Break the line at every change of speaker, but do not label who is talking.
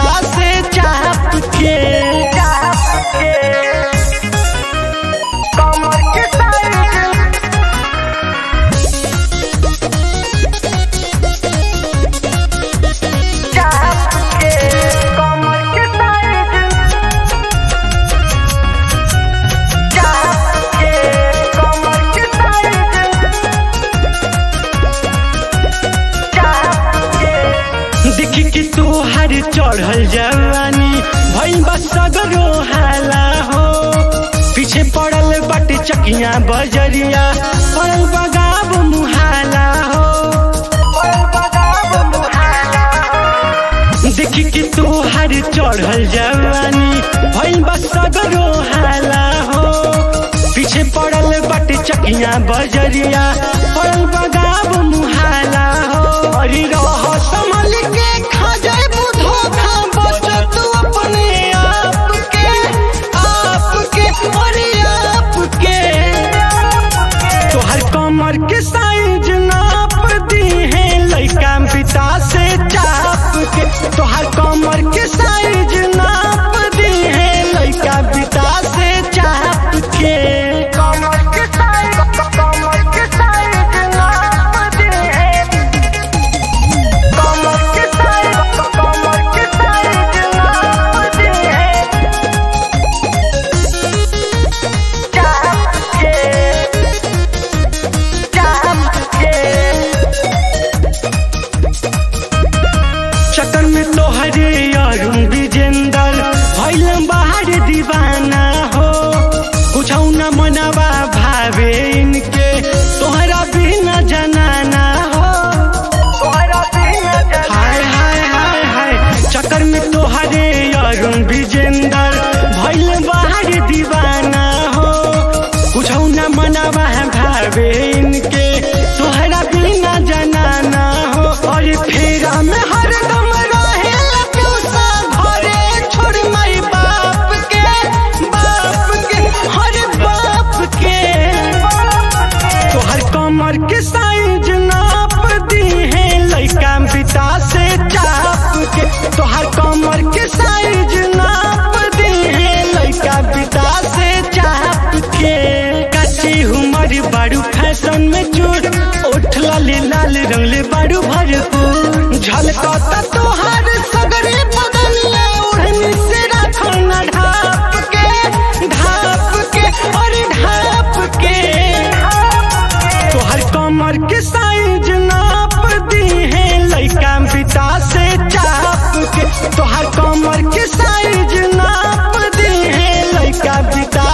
बिता से चाप के
कमर के साइज चाप के कमर के साइज चाप के कमर के साइज चाप के
देखी कि तोहर चढ़ल जवानी भइल बा सगरो हाला हो पीछे पड़ल बाटे चकिया बजरिया पड़ल बगाब मुहाला हो देखी कि तोहर चढ़ल जवानी भइल बा सगरो हाला हो पीछे पड़ल बाटे चकिया बजरिया पड़ल बगाब मुहाला हो अरे रह संभल के खा जाए बुधो खा बचो तू अपने आप के आप के अरे आप के तोहर कमर के साइज नाप दी है लइका पिता से चाप के तोहर कमर के साइज नाप दी है लइका पिता से चाप के
कमर के साइज कमर के साइज नाप दे कमर के साइज कमर के साइज नाप दे चाप के चाप के
चक्कर में तोहरे अरुण विजेंदर भैल बाहर दीवाना हो कुछ न मनवा भावे इनके तोहरा बिना जनाना हो
तोहरा बिना जाना
हाय हाय हाय हाय चक्कर में तोहरे अरुण विजेंदर भैल बाहर दीवाना हो कुछ न मनवा भावे इनके तोहरा बिना जनाना हो और फेरा में हरदम रहेला प्यूसा घरे छोड़ माई बाप के बाप के हर बाप के तोहर कमर के साइज नाप दी है लइका पिता से चाप के तोहर कमर के साइज नाप दी है लइका पिता से चाप के कच्ची उमर बारू फैशन में चोट ओठ लाले लाल रंगले बारू भरपूर झलकता तोहर सगरे बदनिया ओढ़नी से राखो ना ढाप के ढाप के और ढाप के तोहर कमर के साइज नाप दी है लइका पिता से चाप के तोहर कमर के साइज नाप दी है लइका पिता